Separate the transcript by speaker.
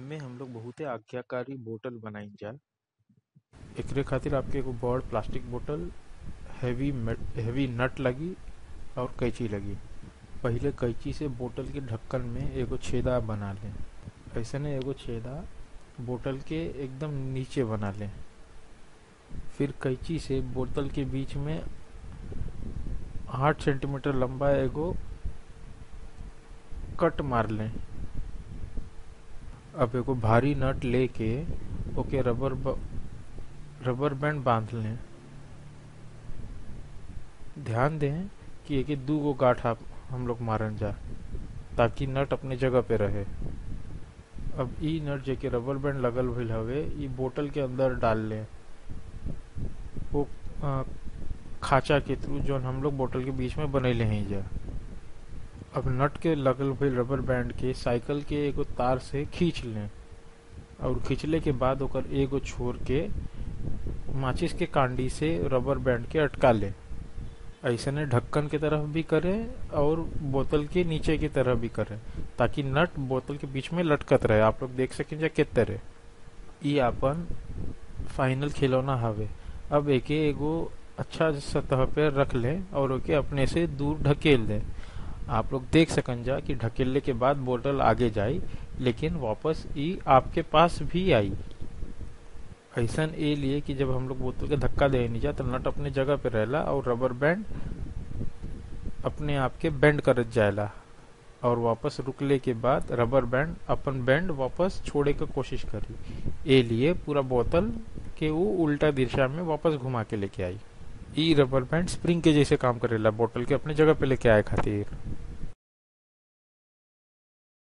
Speaker 1: एमे हम लोग बहुते आज्ञाकारी बोतल बनाइजा एकरे खातिर आपके एगो बड़ प्लास्टिक बोतल हैवी हैवी नट लगी और कैंची लगी पहिले कैंची से बोतल के ढक्कन में एगो छेदा बना लें ऐसने एगो छेदा बोतल के एकदम नीचे बना लें फिर कैंची से बोतल के बीच में आठ सेंटीमीटर लंबा एगो कट मार लें अब एगो भारी नट लेके ओके रबर ब, रबर बैंड बांध लें ध्यान दें कि एके दू गो गांठ आप हम लोग मारन जा ताकि नट अपने जगह पे रहे अब ई नट जेके रबर बैंड लगल भइल हवे ई बोतल के अंदर डाल लें वो आ, खाचा के थ्रू जौन हम लोग बोतल के बीच में बनैले हैं जा अब नट के लगल भइल रबर बैंड के साइकिल के एगो तार से खींच लें और खींचले के बाद ओकर एगो छोर के माचिस के कांडी से रबर बैंड के अटका लें ऐसने ढक्कन के तरफ भी करें और बोतल के नीचे की तरफ भी करें ताकि नट बोतल के बीच में लटकत रहे आप लोग देख सकें जा के तरह ई आपन फाइनल खिलौना हवे अब एके एगो अच्छा सतह पे रख लें और ओके अपने से दूर ढकेल दें आप लोग देख सकन जा कि ढकेलने के बाद बोतल आगे जाई लेकिन वापस ई आपके पास भी आई ऐसा ए लिए कि जब हम लोग बोतल के धक्का दे नहीं जा तो नट अपने जगह पे रहेला और रबर बैंड अपने आप के बेंड करत जाएला और वापस रुकले के बाद रबर बैंड अपन बैंड वापस छोड़े के कोशिश करी ए लिए पूरा बोतल के वो उल्टा दिशा में वापस घुमा के लेके आई ई रबर बैंड स्प्रिंग के जैसे काम करेला बोतल के अपने जगह पे लेके आए खातिर